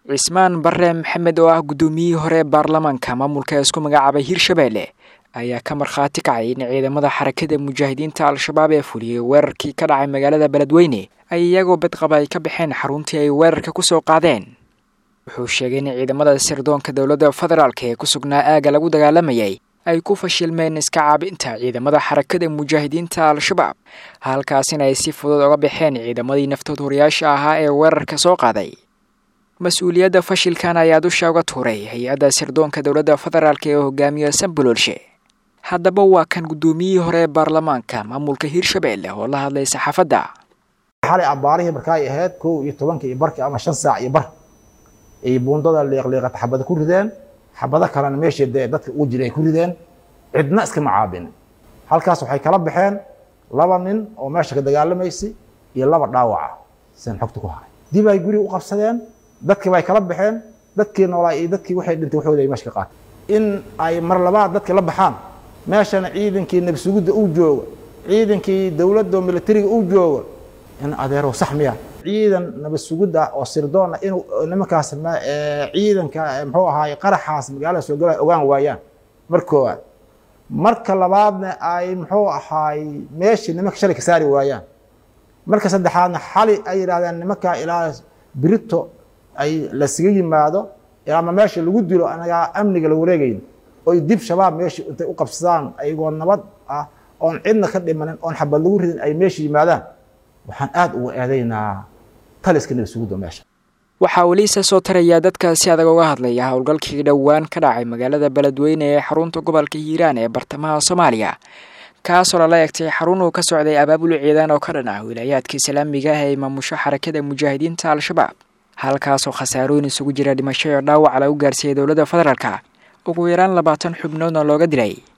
cismaan bare maxamed oo ah guddoomiyihii hore ee baarlamaanka maamulka isku magacaabay hirshabeelle ayaa ka markhaati kacay in ciidamada xarakada mujaahidiinta al-shabaab ee fuliyey weerarkii ka dhacay magaalada beledweyne ay iyagoo badqaba ay ka baxeen xaruntii ay weerarka ku soo qaadeen wuxuu sheegay in ciidamada sirdoonka dowladda federaalk ee ku sugnaa aagga lagu dagaalamayay ay ku fashilmeen iska caabinta ciidamada xarakada mujaahidiinta al-shabaab halkaasina ay si fudud oga baxeen ciidamadii naftood horiyaasha ahaa ee weerarka soo qaaday mas-uuliyadda fashilkan ayaa dusha uga tuuray hay-adda sirdoonka dowladda federaalk ee hogaamiya samboloolshe haddaba waa kan guddoomiyihii hore ee baarlamaanka maamulka hirshabeelle oo la hadlay saxaafadda xalay abbaarihii marka ay ahayd kow iyo tobanka iyo barki ama shan saac iyo bar ay buundada liiqliiqata xabada ku rideen xabado kalena meeshii dee dadka ugu jiray ay ku rideen cidna iskama caabin halkaas waxay kala baxeen laba nin oo meesha ka dagaalamaysay iyo laba dhaawaca sian xogta ku haray dib ay guri u qabsadeen dadkii bay kala baxeen dadkii noolaa iyo dadkii waxay dhintay waxooda ay meesha ka qaateen in ay mar labaad dadka la baxaan meeshana ciidankii nabsugidda uu jooga ciidankii dowladda militariga uu jooga in adeero sax miya ciidan nabad sugidda oo sirdoona inuu nimankaas ciidanka muxuu ahaay qaraxaas magaalada soo galaya ogaan waayaan mar koowaad marka labaadna ay muxuu ahaay meeshii nimanka shalay ka saari waayaan marka saddexaadna xali ay yidhahdeen nimanka ilaa birito ay lasaga yimaado ama meesha lagu dilo anagaa amniga la wareegayn oy dib shabaab meeshii intay u qabsadaan ayagoo nabad ah oon cidna ka dhimanin oon xabad lagu ridin ay meesha yimaadaan waxaan aada uga eedaynaa taliska nabasugudda meesha waxaa weli isa soo tarayaa dadka si adag uga hadlaya howlgalkii dhowaan ka dhacay magaalada beledweyne ee xarunta gobolka hiiraan ee bartamaha soomaaliya kaasoo lala egtay xarun uu ka socday abaabul ciidan oo ka dhan ah wilaayaadka islaamiga ah ee maamusho xarakada mujaahidiinta al-shabaab halkaasoo khasaarooyin isugu jira dhimasho iyo dhaawac lagu gaarsiiyey dowladda federaalka ugu yaraan labaatan xubnoodna looga dilay